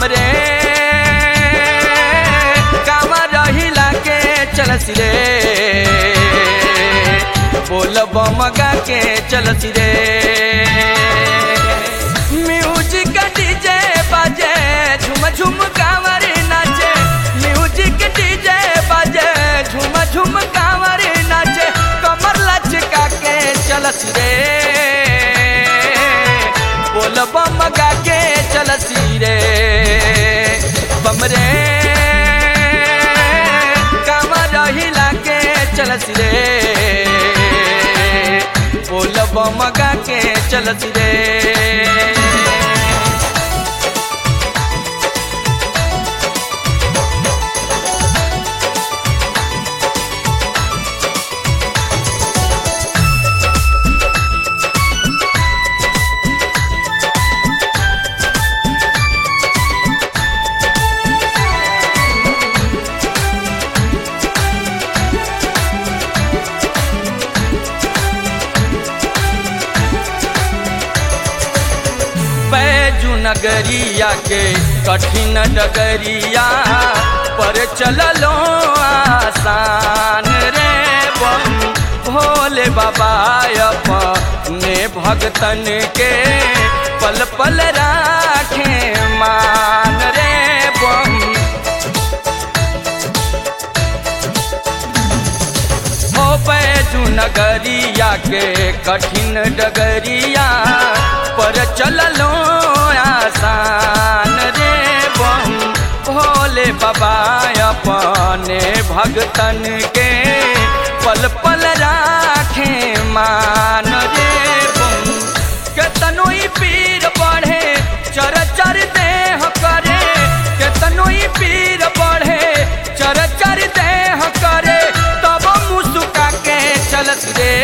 बमरे कावा रहिला के चलस रे बोल बम गा के चलस रे म्यूजिक डीजे बाजे झुम झुम कांवर नाचे म्यूजिक डीजे बाजे झुम झुम कांवर नाचे कमर लचका के चलस रे बोल बम गा के चलसी रे बम रे कांवर हिला के चलसी रे बोल बम गा के चलसी रे बैजू नगरिया के कठिन डगरिया पर चललो आसान रे बम भोले बाबा अपने भगतन के पल पल राखे मान रे बम ओ बैजू नगरिया के कठिन डगरिया पर चललो आसान रे बम भोले बाबा अपने भगतन के पल पल राखे मान रे बम केतनो ही पीर बढ़े चर चर देह करे केतनो ही पीर बढ़े चर चर देह करे तब मुस्का के चलत रे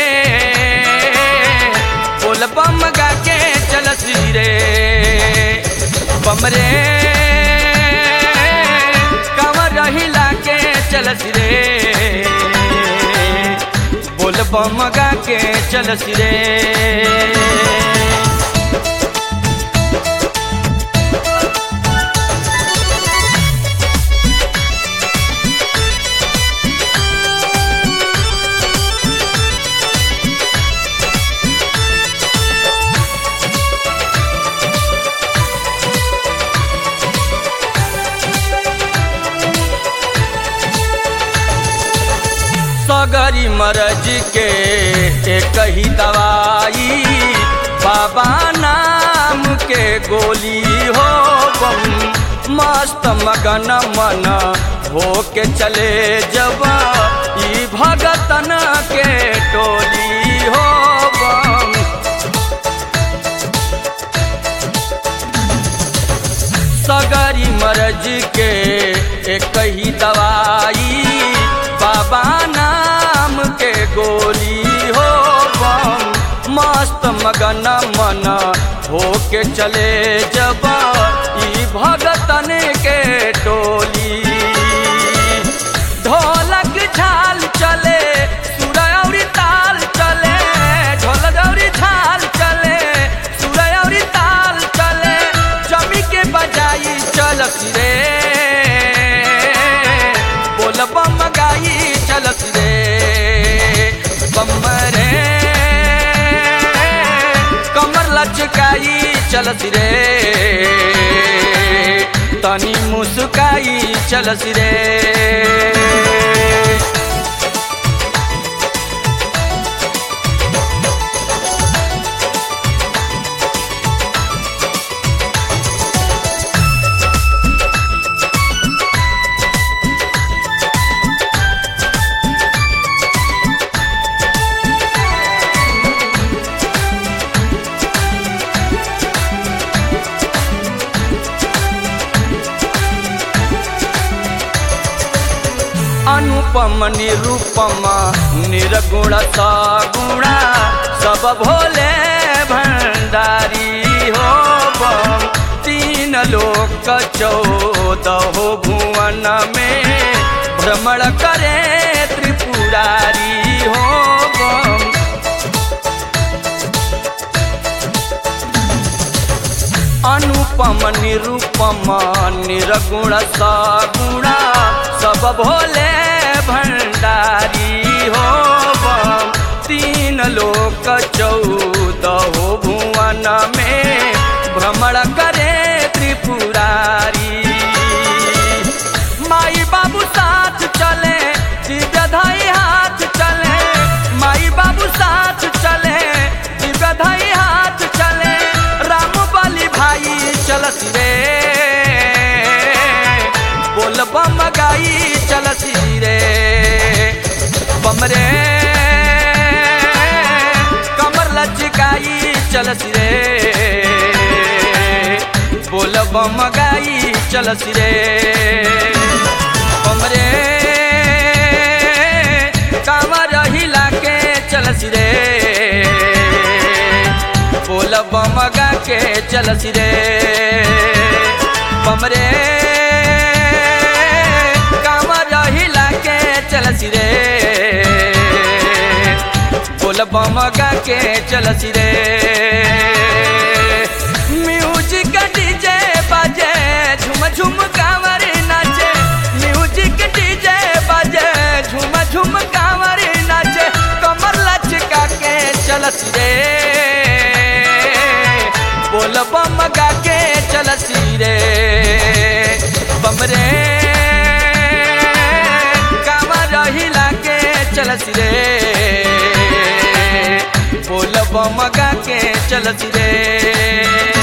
बोल बम गा के चलत रे बम रे कंवर हिला के चलत रे बोल बम गा के चलत रे सगरी मरज के एक ही दवाई बाबा नाम के गोली हो बम मस्त मगन मन हो के चले जब ई भगतन के टोली हो बम सगरी मरज के एक ही दवाई बाबा नाम के गोली हो बम मस्त मगन मन हो के चले जब ई भगतन के टोली ढोलक झाल चले सुरय औरी ताल चले ढोलक औरी झाल चले सुरय औरी ताल चले जमी के बजाई चलत रे बोल बम गाई चलत रे बम रे कमर लचकाई चलत रे तनी मुस्काई चलत रे अनुपम निरूपम निर्गुण सगुणा सब भोले भंडारी हो बम तीन लोक चौदह भुवन में भ्रमण करे त्रिपुरारी हो बम अनुप अनुपम निरूपम निरगुण सगुणा सब भोले भंडारी हो बम तीन लोक चौदह भुवन में भ्रमण करे त्रिपुरारी माई बाबू साथ चले दिव्य धाई हाथ चले माई बाबू साथ चले दिव्य धाई हाथ चले राम बलि भाई चलस रे बोल बम गाई चलस रे बम रे कमर लचकाई चलस रे बोल बम गाई चलस रे बम रे कामर हिला के चलस रे बोल बम गा के चलस रे बम रे कामर हिला के चलस रे बोल बम गा के चलस रे म्यूजिक डीजे बाजे झुम झुम कांवर नाचे म्यूजिक डीजे बाजे झुम झुम कांवर नाचे कमर लचका के चलस रे बोल बम गा के चलस रे बम रे कांवर हिला के चलस रे बोल बम गा के चलस रे